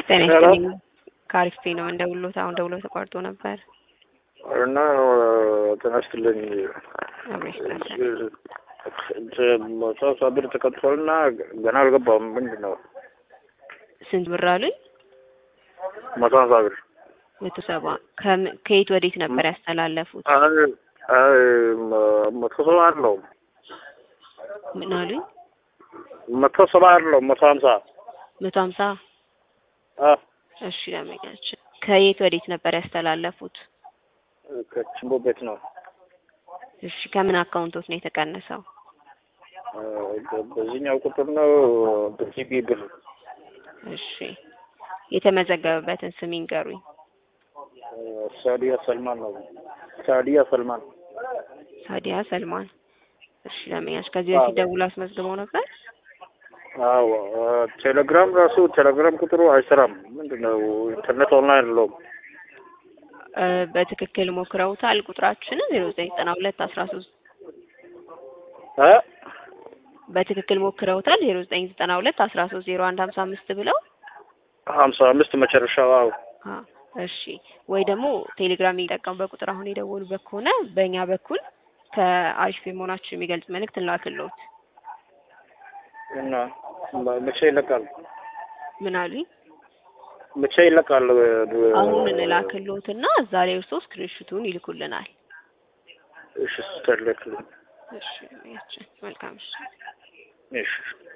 ጤና ሄሎ። ይስጥልኝ። ከአሪፍ ፔ ነው እንደውሎት አሁን ደውሎ ተቋርጦ ነበር። እና ጤና ይስጥልኝ። አብሬሽ መቶ ብር ተቀጥቷልና ገና አልገባም። ምንድን ነው ስንት ብር አሉኝ? መቶ ሀምሳ ብር? መቶ ሰባ ከም- ከየት ወዴት ነበር ያስተላለፉት? አይ አይ መቶ ሰባ አለው ምን አሉኝ? መቶ ሰባ አለው መቶ ሀምሳ መቶ ሀምሳ አ እሺ ለመኛችን ከየት ወዴት ነበር ያስተላለፉት? ከችምቦ ቤት ነው። እሺ ከምን አካውንቶት ነው የተቀነሰው? አ፣ በዚህኛው ቁጥር ነው በሲቢ ብር እሺ የተመዘገበበትን ስም ይንገሩኝ። አ፣ ሳዲያ ሰልማን ነው። ሳዲያ ሰልማን ሳዲያ ሰልማን። እሺ ለመኛች ከዚህ በፊት ደውሎ አስመዝግበው ነበር? አዎ አ፣ ቴሌግራም ራሱ ቴሌግራም ቁጥሩ አይሰራም። ምንድን ነው ኢንተርኔት ኦንላይን የለውም። እ፣ በትክክል ሞክረውታል? ቁጥራችንን ዜሮ ዘጠኝ ዘጠና ሁለት አስራ ሶስት አ በትክክል ሞክረውታል? ዜሮ ዘጠኝ ዘጠና ሁለት አስራ ሶስት ዜሮ አንድ ሀምሳ አምስት ብለው ሀምሳ አምስት መጨረሻው አዎ አ፣ እሺ ወይ ደግሞ ቴሌግራም የሚጠቀሙበት ቁጥር አሁን የደወሉበት ከሆነ በእኛ በኩል ከአሪፍ ፔ መሆናችን የሚገልጽ መልእክት እንላክልዎት። እና መቼ ይለቃል? ምን አሉኝ? መቼ ይለቃል? አሁን እንላክልዎትና እዛ ላይ እርስዎ ስክሪንሹቱን ይልኩልናል። እሺ ስተርልክልኝ እሺ ያችን መልካም እሺ እሺ